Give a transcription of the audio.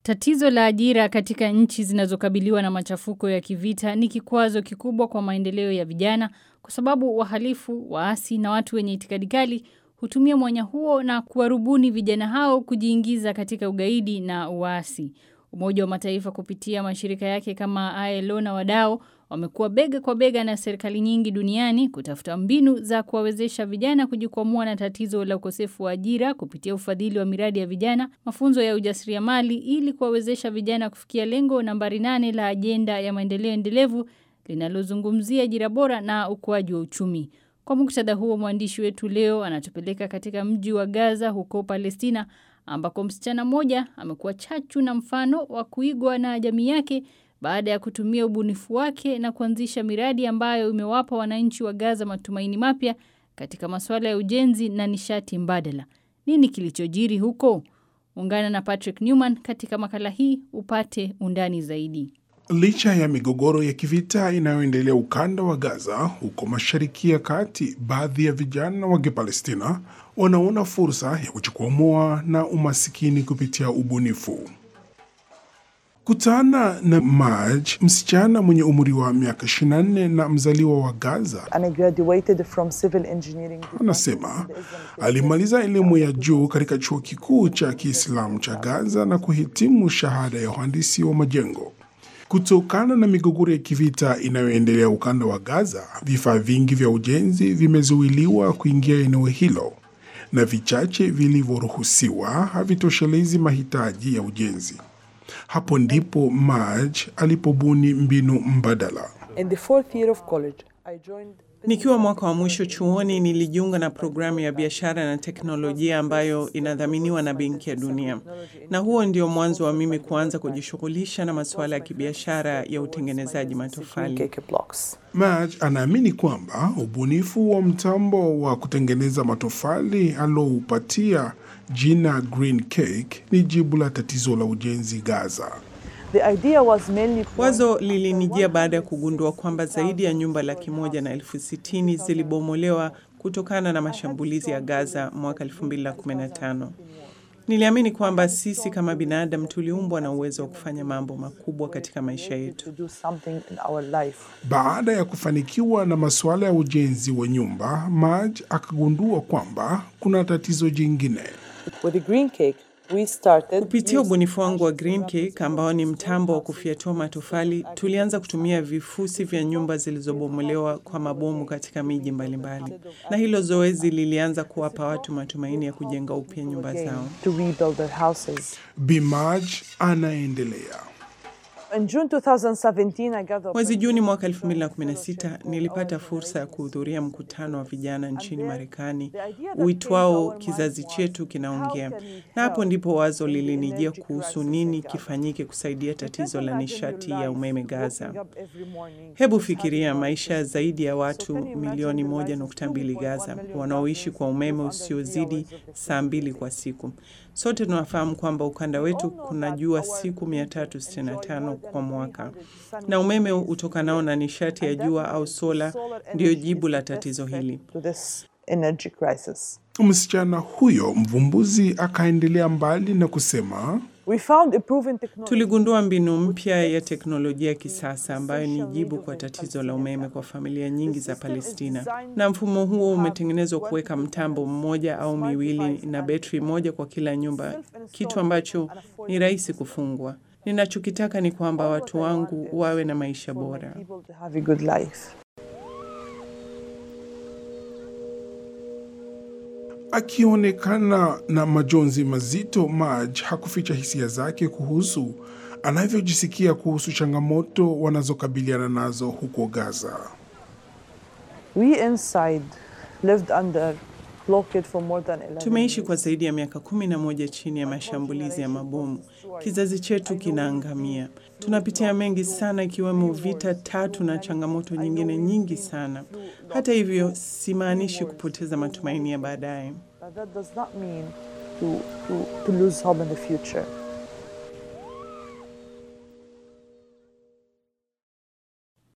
Tatizo la ajira katika nchi zinazokabiliwa na machafuko ya kivita ni kikwazo kikubwa kwa maendeleo ya vijana kwa sababu wahalifu, waasi na watu wenye itikadi kali hutumia mwanya huo na kuwarubuni vijana hao kujiingiza katika ugaidi na uasi. Umoja wa mataifa kupitia mashirika yake kama ILO na wadau wamekuwa bega kwa bega na serikali nyingi duniani kutafuta mbinu za kuwawezesha vijana kujikwamua na tatizo la ukosefu wa ajira kupitia ufadhili wa miradi ya vijana, mafunzo ya ujasiriamali ili kuwawezesha vijana kufikia lengo nambari nane la ajenda ya maendeleo endelevu linalozungumzia ajira bora na ukuaji wa uchumi. Kwa muktadha huo, mwandishi wetu leo anatupeleka katika mji wa Gaza huko Palestina ambako msichana mmoja amekuwa chachu na mfano wa kuigwa na jamii yake baada ya kutumia ubunifu wake na kuanzisha miradi ambayo imewapa wananchi wa Gaza matumaini mapya katika masuala ya ujenzi na nishati mbadala. Nini kilichojiri huko? Ungana na Patrick Newman katika makala hii upate undani zaidi. Licha ya migogoro ya kivita inayoendelea ukanda wa Gaza huko Mashariki ya Kati, baadhi ya vijana wa Kipalestina wanaona fursa ya kujikwamua na umasikini kupitia ubunifu. Kutana na Maj, msichana mwenye umri wa miaka 24 na mzaliwa wa Gaza, and I graduated from civil engineering. anasema alimaliza elimu ya juu katika chuo kikuu cha Kiislamu cha Gaza na kuhitimu shahada ya uhandisi wa majengo. Kutokana na migogoro ya kivita inayoendelea ukanda wa Gaza, vifaa vingi vya ujenzi vimezuiliwa kuingia eneo hilo na vichache vilivyoruhusiwa havitoshelezi mahitaji ya ujenzi. Hapo ndipo Maj alipobuni mbinu mbadala. In the fourth year of college, I joined Nikiwa mwaka wa mwisho chuoni nilijiunga na programu ya biashara na teknolojia ambayo inadhaminiwa na Benki ya Dunia, na huo ndio mwanzo wa mimi kuanza kujishughulisha na masuala ya kibiashara ya utengenezaji matofali. cake blocks. Maj anaamini kwamba ubunifu wa mtambo wa kutengeneza matofali aloupatia jina Green Cake ni jibu la tatizo la ujenzi Gaza. The idea was mainly Wazo lilinijia baada ya kugundua kwamba zaidi ya nyumba laki moja na elfu sitini zilibomolewa kutokana na mashambulizi ya Gaza mwaka 2015. Niliamini kwamba sisi kama binadamu tuliumbwa na uwezo wa kufanya mambo makubwa katika maisha yetu. to do something in our life. Baada ya kufanikiwa na masuala ya ujenzi wa nyumba, Maj akagundua kwamba kuna tatizo jingine. With the green cake, we started Kupitia ubunifu wangu wa Green Cake ambao ni mtambo wa kufyatua matofali, tulianza kutumia vifusi vya nyumba zilizobomolewa kwa mabomu katika miji mbalimbali, na hilo zoezi lilianza kuwapa watu matumaini ya kujenga upya nyumba zao. to rebuild their houses. Bimaj anaendelea. In June 2017, I got the Mwezi Juni mwaka 2016 nilipata fursa ya kuhudhuria mkutano wa vijana nchini Marekani uitwao Kizazi chetu kinaongea, na hapo ndipo wazo lilinijia kuhusu nini kifanyike kusaidia tatizo la nishati ya umeme Gaza. every morning. Hebu fikiria maisha ya zaidi ya watu milioni moja nukta mbili Gaza wanaoishi kwa umeme usiozidi saa mbili kwa siku. Sote tunafahamu kwamba ukanda wetu kuna jua siku 365 kwa mwaka, na umeme utokanao na nishati ya jua au sola ndiyo jibu la tatizo hili. To this energy crisis. Msichana huyo mvumbuzi akaendelea mbali na kusema We found a proven technology. Tuligundua mbinu mpya ya teknolojia ya kisasa ambayo ni jibu kwa tatizo la umeme kwa familia nyingi za Palestina, na mfumo huo umetengenezwa kuweka mtambo mmoja au miwili na betri moja kwa kila nyumba, kitu ambacho ni rahisi kufungwa. Ninachokitaka ni kwamba watu wangu wawe na maisha bora. People to have a good life. Akionekana na majonzi mazito, Maj hakuficha hisia zake kuhusu anavyojisikia kuhusu changamoto wanazokabiliana nazo huko Gaza. We inside lived under blockade for more than 11 Tumeishi kwa zaidi ya miaka kumi na moja chini ya mashambulizi ya mabomu. Kizazi chetu kinaangamia. Tunapitia mengi sana, ikiwemo vita tatu na changamoto nyingine nyingi sana. Hata hivyo, simaanishi kupoteza matumaini ya baadaye. But that does not mean to, to, to lose hope in the future.